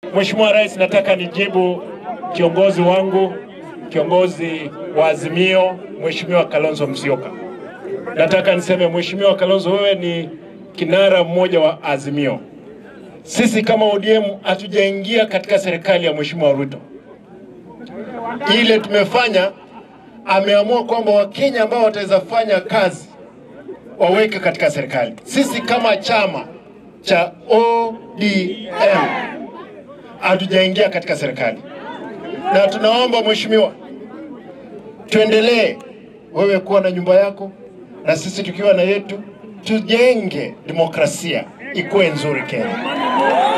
Mheshimiwa Rais, nataka nijibu kiongozi wangu, kiongozi wa Azimio, Mheshimiwa Kalonzo Musyoka. Nataka niseme Mheshimiwa Kalonzo, wewe ni kinara mmoja wa Azimio. Sisi kama ODM hatujaingia katika serikali ya Mheshimiwa Ruto. Ile tumefanya, ameamua kwamba Wakenya ambao wataweza fanya kazi waweke katika serikali. Sisi kama chama cha ODM hatujaingia katika serikali, na tunaomba mheshimiwa, tuendelee wewe kuwa na nyumba yako na sisi tukiwa na yetu, tujenge demokrasia ikuwe nzuri Kenya.